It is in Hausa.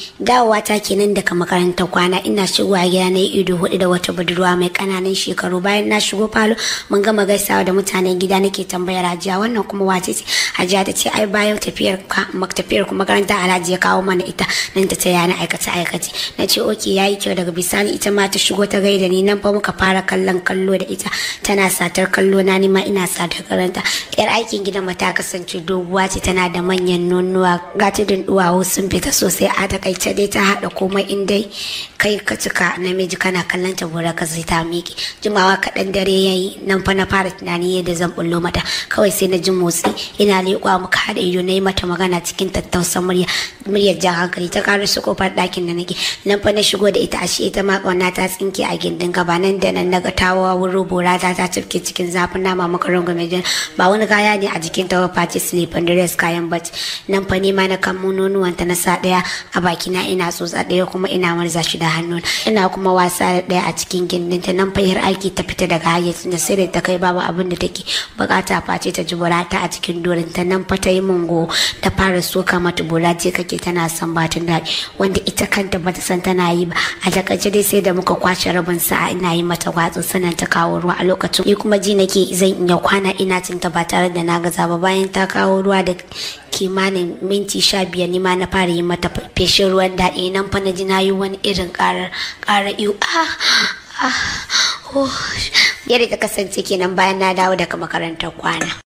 dawowa ta kenan daga makarantar kwana ina shigowa gida na ido hudu da wata budurwa mai kananan shekaru bayan na shigo falo mun gama gaisawa da mutanen gida nake tambayar hajiya wannan kuma wace ce hajiya ta ce ai bayan tafiyar tafiyar ku makaranta alhaji ya kawo mana ita nan ta taya na aikace aikace na ce oke yayi kyau daga bisani ita ma ta shigo ta gaida ni nan fa muka fara kallon kallo da ita tana satar kallo na ni ma ina satar karanta yar aikin gidan ta kasance doguwa ce tana da manyan nonuwa gatidin duwawu sun fita sosai a takaice dai ta haɗa komai in dai kai ka cika namiji kana kallon ta gora ka zai ta miki jimawa kaɗan dare yayi nan fa na fara tunani yadda zan bullo mata kawai sai na ji motsi ina leƙwa muka haɗa ido na yi mata magana cikin tattausan murya muryar jan hankali ta karo su kofar ɗakin da nake nan fa na shigo da ita ashe ita ma ƙauna ta tsinke a gindin gaba nan da nan naga tawa wuro bora ta ta cifke cikin zafin nama maka rungume jin ba wani kaya ne a jikin ta face slip and dress kayan bacci nan fa ne ma na kan nonuwanta na sa ɗaya a bakina ina tsotsa ɗaya kuma ina marza shi da hannu ina kuma wasa da ɗaya a cikin gindinta nan fa yar aiki ta fita daga hayyacin da sai da ta kai babu abin da take bukata face ta ji burata a cikin dorinta nan fa ta yi mungo ta fara soka mata bura je kake tana son batun daɗi wanda ita kanta bata san tana yi ba a takaice dai sai da muka kwace rabin sa'a ina yi mata gwatsu sannan ta kawo ruwa a lokacin ni kuma ji nake zan iya kwana ina cinta ba tare da na gaza ba bayan ta kawo ruwa da kimanin minti sha biyar ni ma na fara yi mata feshin ruwan daɗi nan fa na ji na yi wani irin ƙarar ƙarar iyo ah ah oh yadda ta kasance kenan bayan na dawo daga makarantar kwana